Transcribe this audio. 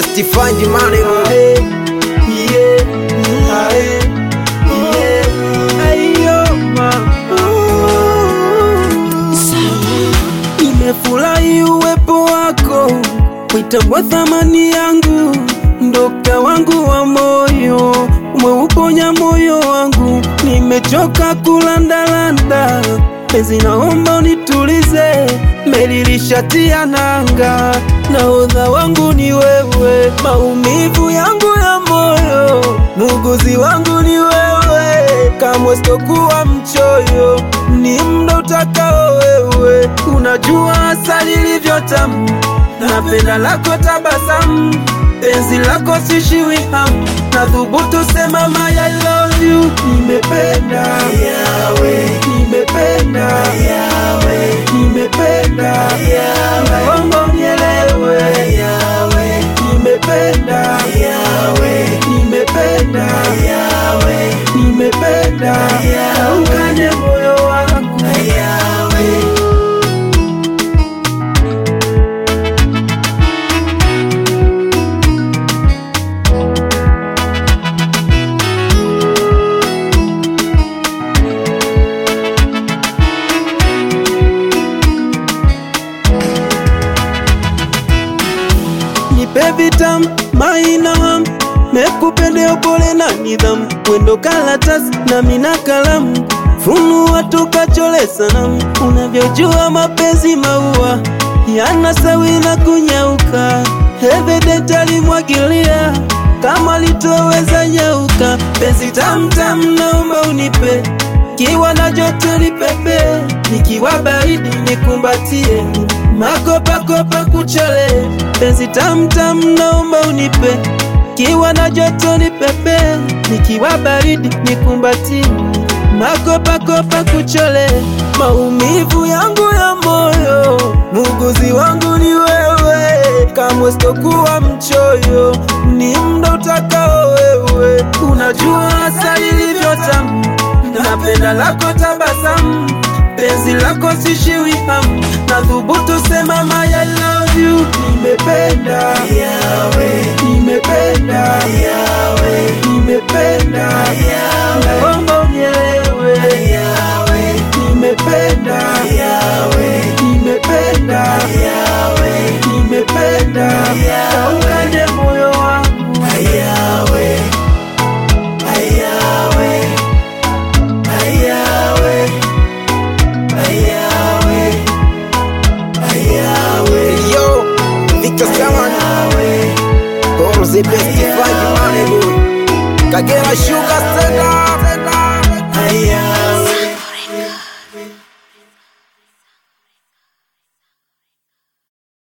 best find money Ae, yeah, ae, yeah, ayo mama. Nimefurahi uwepo wako, uitambua thamani yangu, ndoka wangu wa moyo, umeuponya moyo wangu, nimechoka kulandalanda, penzi naomba unitulize, meli lishatia nanga, nahodha wangu ni wewe, maumivu yangu ya moyo, muuguzi wangu ni wewe, kamwe sitokuwa mchoyo, ni mda utakao wewe, unajua asali ilivyo tamu, napenda lako tabasamu, penzi lako sishiwi hamu, nathubutu sema my I love you, nimependa yawe, nimependa yawe, nimependa yawe, naomba unielewe yawe, nimependa yawe, nimependa yawe, nimependa yawe, ukanye moyo wangu yawe. nipe vitamu maina ham mekupende upole na nidhamu wendo kalatasi na mina kalamu funua tukachole sanamu unavyojua mapenzi maua yana sawi na kunyauka evident alimwagilia kama litoweza nyauka penzi tamtam naomba unipe kiwa na joto nipepe nikiwa baridi nikumbatie makopakopa kuchole penzi tamtam naomba unipe kiwa na joto nipepe nikiwa baridi nikumbatie makopakopa kuchole maumivu yangu ya moyo muuguzi wangu ni wewe kamwe sitokuwa mchoyo ni mda utakao wewe unajua asali ilivyo tamu napenda lako tabasamu penzi lako sishiwi hamu na thubutu sema my I love you nimependa yawe nimependa yawe nimependa yawe naomba unielewe yawe nimependa yawe nimependa yawe nimependa yawe ukanye moyo wangu yawe ayawe ayawe ayawe ayawe yo Victor Saman all the best find money boy Kagera Sugar stand up ayawe